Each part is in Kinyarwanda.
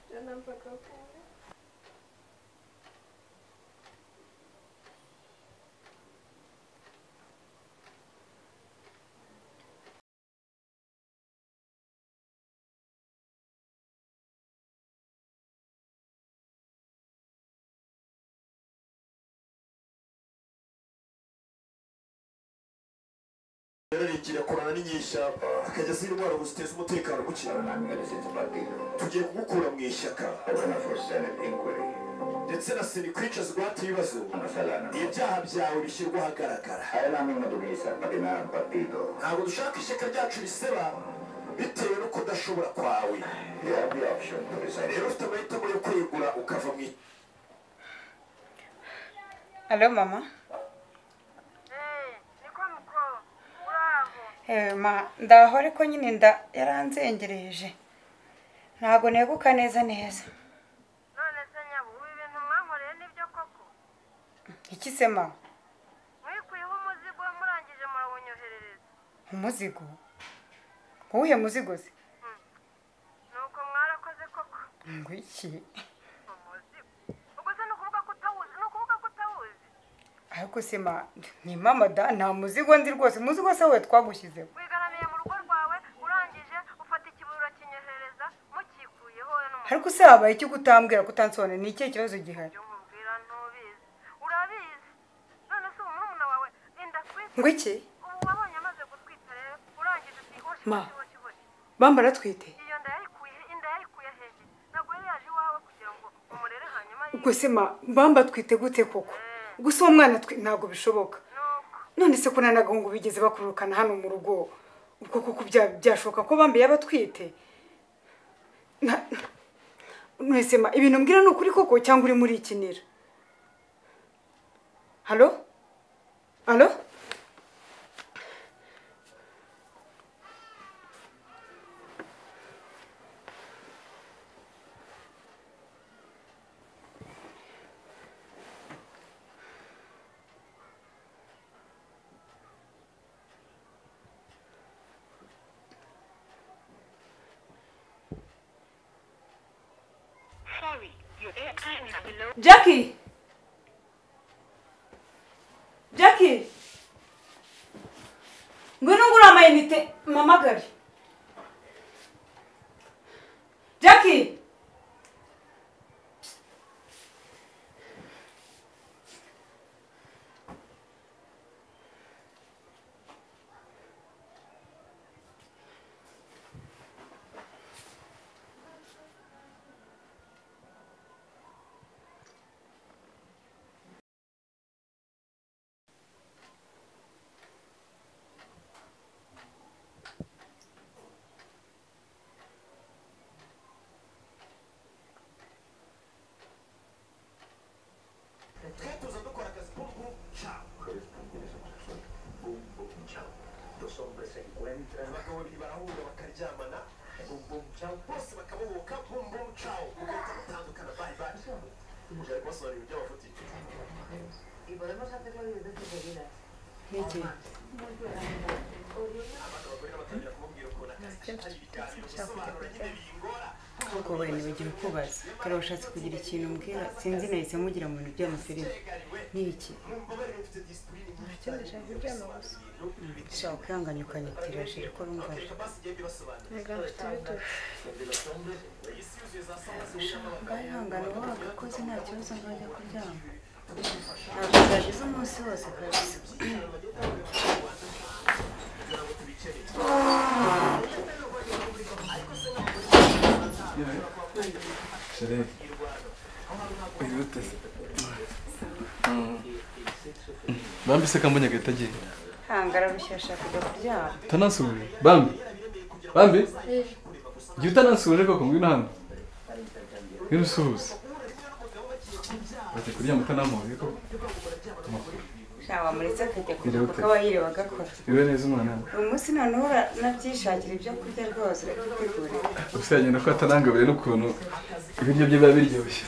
Sen bakalım. yararengera kurana n'inyeshyamba hakajya ziri indwara ubu ziteza umutekano muke I'm going to sit my people. tugiye kuwukura mu ishyaka I run for Senate inquiry. ndetse na seni kwicazwa guhata ibibazo Amasalana. ibyaha byawe bishyirwa ahagaragara Hayalami madugisa patina partido. ntabwo dushaka ishyaka ryacu riseba bitewe no kudashobora kwawe You have the option to resign. rero ufite amahitamo yo kwegura ukava mu ishyaka Alo mama. niko mukuru uraho Eh ma ndaho ariko nyine nda yaranzengereje. Ntago neguka neza neza. none se nyabu ubu ibintu mwankoreye nibyo koko Iki se mama? mwikuyeho umuzigo murangije murawunyoherereza Umuzigo. Uwuhe muzigo se? nuko mwarakoze koko Ngo iki? umuzigo ubwo se ni ukuvuga ko utawuzi ni ukuvuga ko utawuzi Ariko se ma ni mama da nta muzigo ndi rwose. Umuzigo se we twagushyizeho. wigaramiye mu rugo rwawe urangije ufata ikiburo kinyohereza mukikuyeho wowe n'umuzigo Ariko se habaye iki kutambwira kutansobanurira ni ikihe kibazo gihari? ibyo nkubwira ntubizi urabizi none se uwo murumuna wawe inda kwisi Ngo iki? ubu wabonye amaze gutwita rero urangije uti hoshi Ma. hoshi hoshi hoshi Bambara twite. iyo nda yarikuye inda yarikuye hejuru ntabwo yari yaje iwawe kugira ngo umurere hanyuma Ubwo se ma bamba twite gute koko? Gusa uwo mwana twi ntago bishoboka. nuko none se ko nta nagahungu bigeze bakururukana hano mu rugo ubwo kuko bya- byashoboka ko bambaye abatwite Na- mwese ma ibintu mbwira ni ukuri koko cyangwa urimo urikinira halo halo Jackie! Jackie! Ngwino ngura amayinite mpamagare. Jackie! twatoza dukora akazi k'ubu cyangwa Boom, boom, chao. Los hombres se encuentran. abagabo babiri barahura bakaryamana Boom, boom, chao. bose bakabohoka bumbumu cawo mugahita mutandukana bayi bayi byari kubasobanurira ibyo bafutike y podemos hacerlo diez veces seguidas. abana bagore batangira kumubwira ukuntu akazi hari ibiganiro bisobanura nyine bingora ubwo bari ntibagira ukubaza dore washatse kugira ikintu mbwira sinzi nahise mugira mu bintu by'amafilime ni iki Ikindi nshaka kuryama gusa. ushaka kwihangana ukanyitiraje ariko rumva Ntabwo mfite ibitugu. mbahangana uba wagakoze nta kibazo nkajya kuryama ntabwo byagize umunsi wose kabisa Sharif. Biruteze. Bambi se kambonye agahita agenda. hangara rushya ashaka kujya kuryama Utanansuhuje. Bambi. Bambi. Jya utanansuhuje koko ngwino hano. Ngwino usuhuze. Bati kuryama utanampuye koko. ntabwo muretse akajya kujya Birute. kuko aba yireba agakora Iwe neza umwana wanjye. uyu munsi noneho uranabyishakira ibyo kurya rwose urabitegurira Gusa yagenda ko atanangabiwe n'ukuntu ibiryo bye biba biryoshye.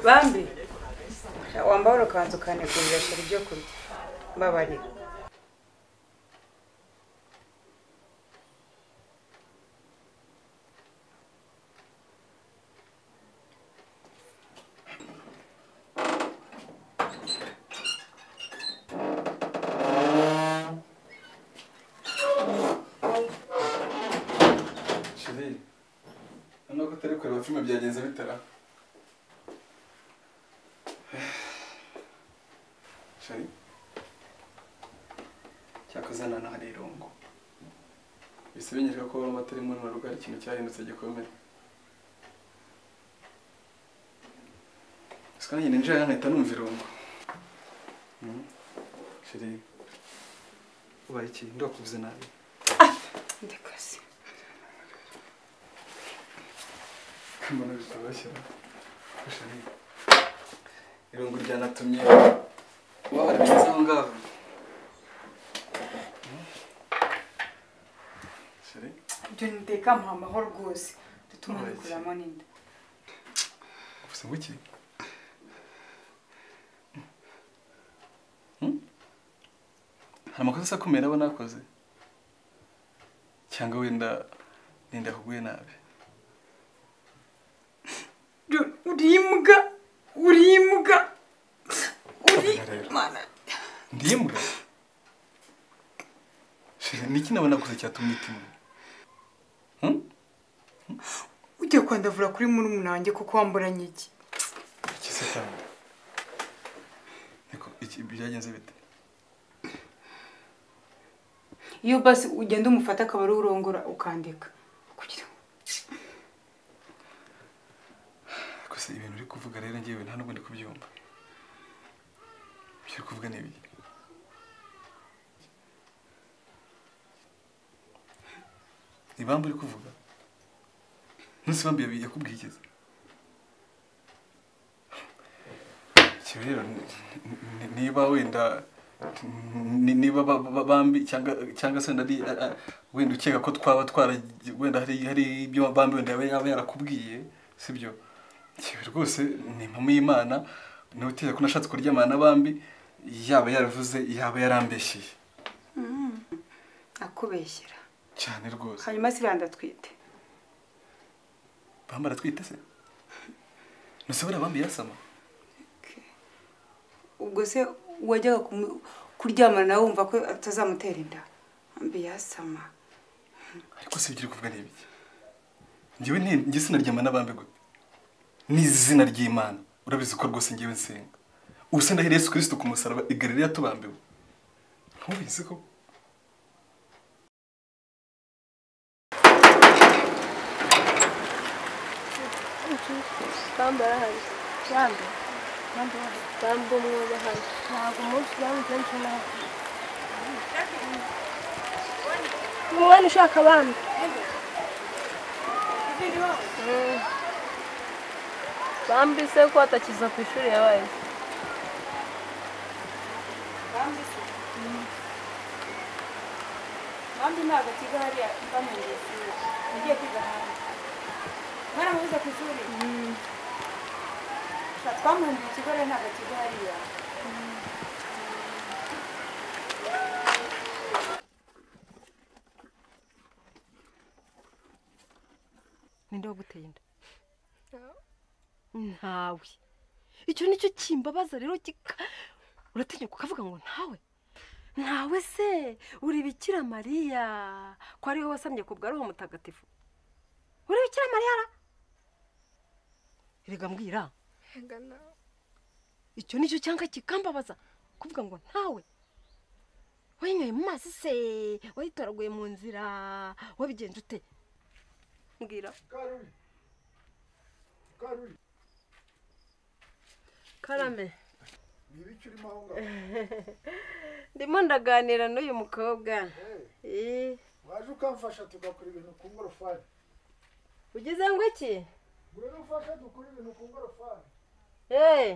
bambi wambara ukanzu ukanegurira shira ibyo kurya mbabarira filime byagenze bitara shari cyakoze na nta rirongo bise binyereka ko amata arimo na rugo ari ikintu cyahindutse gikomeye gusa nanjye ninjira nkahita numva irungu Mhm. shari ubaye iki ndakuvuze nabi ndekasi mbona bitoroshye shari irungu ryanatumye waba warabigize aho ngaho Mhm. shari ibyo niteka mpa amahoro rwose bituma Alright. nikuramo n'inda Você é muito. hari amakosa asa kumera aba nakoze cyangwa wenda nenda kuguye nabi Jun, uri imbwa uri imbwa uri Kabona rero. mana ndi imbwa shira niki naba nakoze cyatumye itimwe ugiye kwandavura kuri murumuna wanjye kuko wamburanye iki ikise cyane niko iki byagenze bite iyo basi ugenda umufata akaba ari urongora ukandika kugira ngo gusa ibintu uri kuvuga rero ngewe nta nubwo ndi kubyumva ibyo uri kuvuga ni ibiki ibamba uri kuvuga ntusi ibamba yabi- yakubwiye igeze icyo rero ni- ni- niba wenda ni- niba ba- ba- bambi cyangwa cyangwa se wenda ari a- a- wenda ukeka ko twaba twara wenda hari hari ibyo bambi wenda yaba yaba yarakubwiye sibyo Yewe rwose ni impamo y'imana niwe utegeka ko nashatse kuryamana na bambi yaba yaravuze yaba yarambeshyeye akubeshyera cyane rwose hanyuma siriya ndatwite bambi aratwite se nuse buriya bambi yasama ubwo se wajyaga kumu- kuryamana nawe wumva ko atazamutera inda mbi yasama ariko si ibyo uri kuvuga ni ibiki ngewe nti- njye sinaryama n'abambi gute ni izina ry'imana urabizi ko rwose ngewe nsenga ubu se ndahera yesu kirisito ku musaraba igarire yatubambiwe ntubizi ko bambara hano bambi bambi umwuga hano ntabwo umunsi bambi kenshi nawe umwana ushaka bambi Mm. bambi se ko atakiza ku ishuri yabaye se? kandi ntabwo akiga hariya bamuriye ishuri ugiye kwiga hanze mwaramubuze ku ishuri twamuhinduye ikigo rero ntabwo akiga hariya ninde waguteye inda ntawe icyo nicyo kimbabaza rero kika uratinyuka ukavuga ngo ntawe ntawe se uri bikira mariya ko ariwe wasamye ku bwa roho mutagatifu uri bikira mariya ra rega mbwira Ega nawe. icyo nicyo cyanga kikambabaza kuvuga ngo ntawe wayinyoye mu mazi se wayitoraguye mu nzira wabigenje ute mbwira karame ndimo ndaganira n'uyu mukobwa Eh, waje ukamfasha tugakora ibintu ku ngorofani ugize ngo iki ngwino ufashe dukora ibintu ku ngorofani Eh,